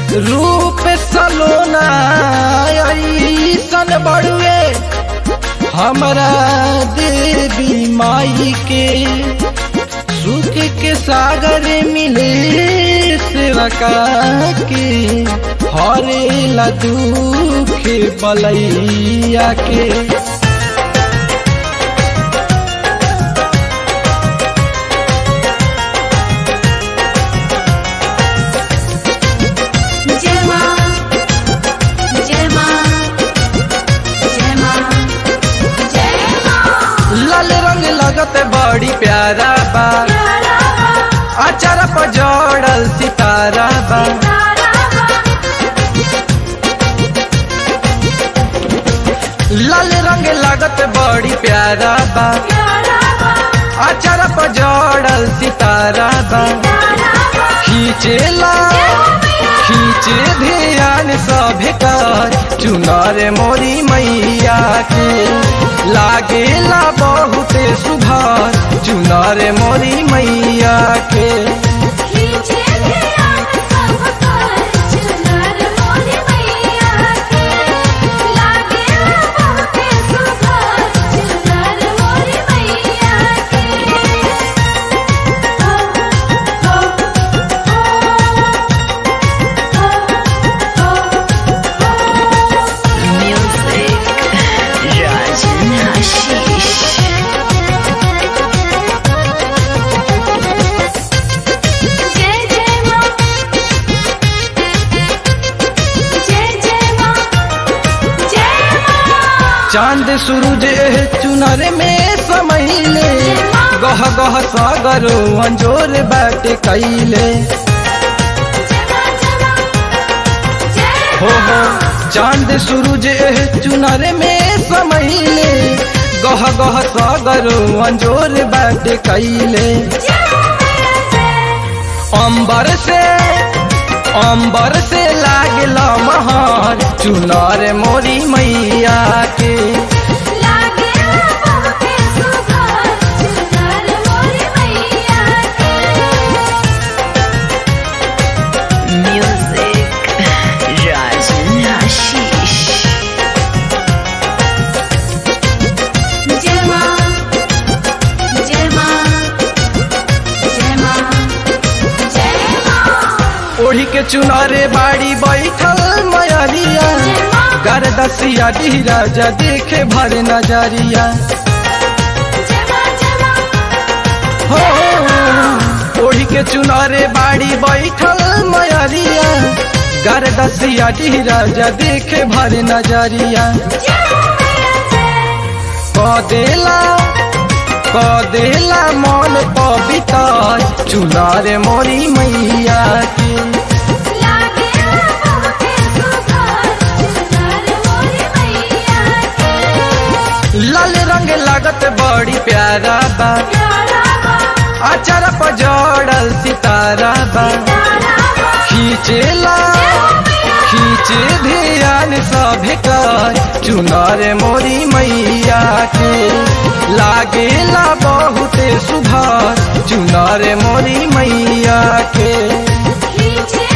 रूप सलोना ऐसन बड़ुए हमरा देवी माई के सुख के सागर मिले सेवका के हरे ला दुख बलैया के जय मां जय मां जय मां जय मां लाल रंग लगत बड़ी प्यारा बा प्यारा अचार पर जोड़ल सितारा बा तारा लाल रंग लागत बड़ी प्यारा बा प्यारा अचार पर जोड़ल सितारा बा खींचेला खींचे ध्यान सभे कर चुनार मोरी मैया के लागेला बहुते सुधार चुनार मोरी मैया के खींचे ध्यान सब कर चुनर मोरी मैया के लागे बहुते सुघर चुनर मोरी मैया के हो हो हो हो Music Rajan Hashish. जय जय मां जय जय मां जय मां चांद सूरज एह चुनर में समैले गह गह सागर अंजोर बाट कैले हो हो चांद सूरज एह चुनर में समैले गह गह सागर अंजोर बाट कैले अंबर से अंबर से लागला महान चुनार मोरी मैया के Music Rajan Hashish. ओढ़ी के चुनारे बाड़ी बैठल मयरिया गरदसिया डी राजा देखे भर नजरिया हो ओढ़ी के चुनारे बाड़ी बैठल मयरिया गरदसिया डी राजा देखे भर नजरिया कदेला कदेला मन पवित्र चुनारे मोरी मैया के लाल रंग लागत बड़ी प्यारा बा अचार पर जोड़ल सितारा बा खींचेला खींचे ध्यान सभे कर चुनार मोरी मैया के लागेला बहुते सुधार चुनार मोरी मैया के खींचे